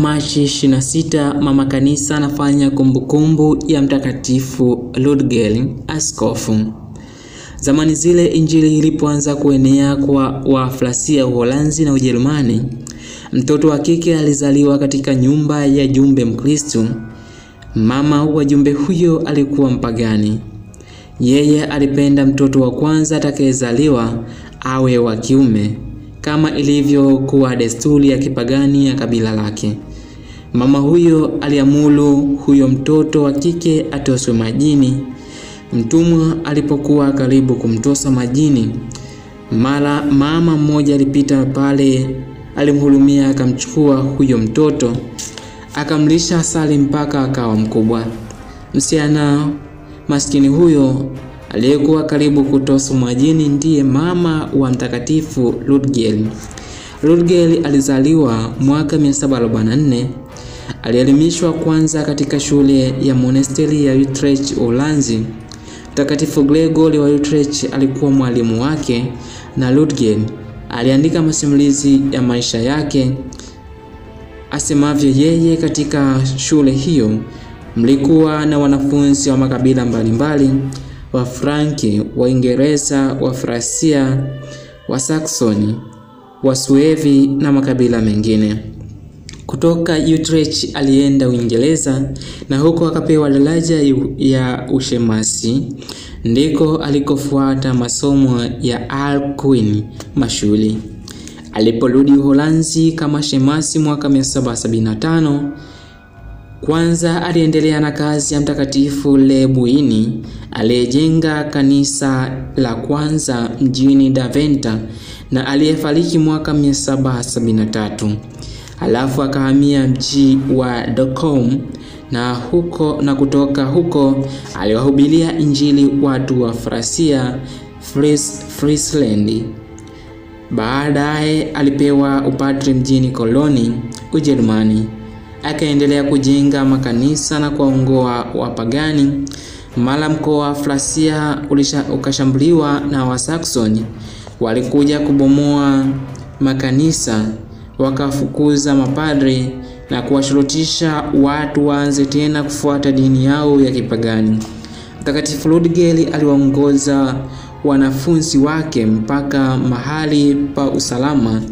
Machi 26 mama kanisa anafanya kumbukumbu ya Mtakatifu Ludgel askofu. Zamani zile injili ilipoanza kuenea kwa Wafrasia Uholanzi na Ujerumani, mtoto wa kike alizaliwa katika nyumba ya jumbe Mkristo. Mama wa jumbe huyo alikuwa mpagani. Yeye alipenda mtoto wa kwanza atakayezaliwa awe wa kiume kama ilivyokuwa desturi ya kipagani ya kabila lake. Mama huyo aliamuru huyo mtoto wa kike atoswe majini. Mtumwa alipokuwa karibu kumtosa majini, mara mama mmoja alipita pale, alimhurumia, akamchukua huyo mtoto akamlisha asali mpaka akawa mkubwa. Msichana maskini huyo aliyekuwa karibu kutoswa majini ndiye mama wa Mtakatifu Ludgel. Ludgel alizaliwa mwaka 744. Alielimishwa kwanza katika shule ya monasteri ya Utrecht, Uholanzi. Mtakatifu Gregory wa Utrecht alikuwa mwalimu wake na Ludgel aliandika masimulizi ya maisha yake asemavyo yeye. Katika shule hiyo mlikuwa na wanafunzi wa makabila mbalimbali wa Franki, Waingereza, Wafrasia, Wasaksoni, Wasuevi na makabila mengine. Kutoka Utrecht alienda Uingereza na huko akapewa daraja ya ushemasi, ndiko alikofuata masomo ya Alcuin mashuli. Aliporudi Uholanzi kama shemasi mwaka 1775 kwanza aliendelea na kazi ya Mtakatifu Lebuini aliyejenga kanisa la kwanza mjini Daventa na aliyefariki mwaka 1773. Halafu akahamia mji wa Dokkum na huko na kutoka huko aliwahubiria Injili watu wa Frasia Fries, Friesland. Baadaye alipewa upadri mjini Koloni, Ujerumani. Akaendelea kujenga makanisa na kuwaongoa wapagani. Mara mkoa wa Frasia ukashambuliwa na Wasaksoni, walikuja kubomoa makanisa, wakafukuza mapadri na kuwashurutisha watu waanze tena kufuata dini yao ya kipagani. Mtakatifu Ludgel aliwaongoza wanafunzi wake mpaka mahali pa usalama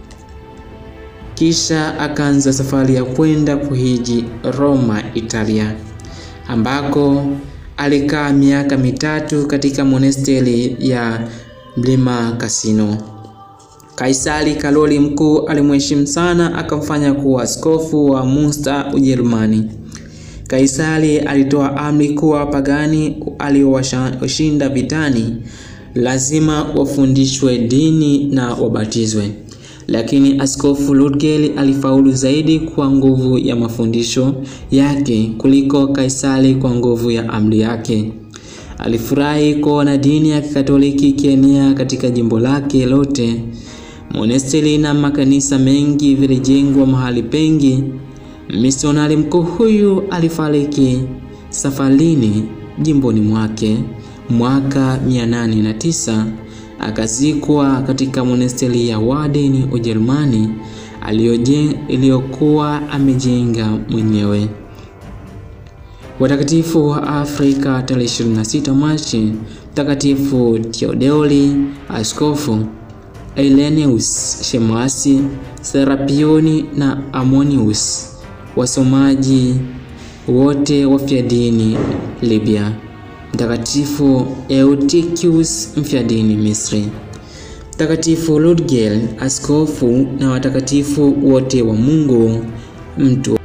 kisha akaanza safari ya kwenda kuhiji Roma, Italia, ambako alikaa miaka mitatu katika monasteri ya Mlima Kasino. Kaisari Karoli Mkuu alimheshimu sana, akamfanya kuwa askofu wa Munster, Ujerumani. Kaisari alitoa amri kuwa wapagani aliowashinda vitani lazima wafundishwe dini na wabatizwe. Lakini Askofu Ludgel alifaulu zaidi kwa nguvu ya mafundisho yake kuliko Kaisari kwa nguvu ya amri yake. Alifurahi kuona dini ya Kikatoliki ikienea katika jimbo lake lote. Monasteri na makanisa mengi vilijengwa mahali pengi. Misionari mkuu huyu alifariki safarini jimboni mwake mwaka 809 akazikwa katika monasteri ya Warden Ujerumani iliyokuwa amejenga mwenyewe. Watakatifu wa Afrika tarehe 26 Machi: Mtakatifu Theodori askofu, Irenaeus shemasi, Serapioni na Amonius wasomaji wote wafyadini Libya. Mtakatifu Eutychius mfyadini Misri. Mtakatifu Ludgel askofu na watakatifu wote wa Mungu mtu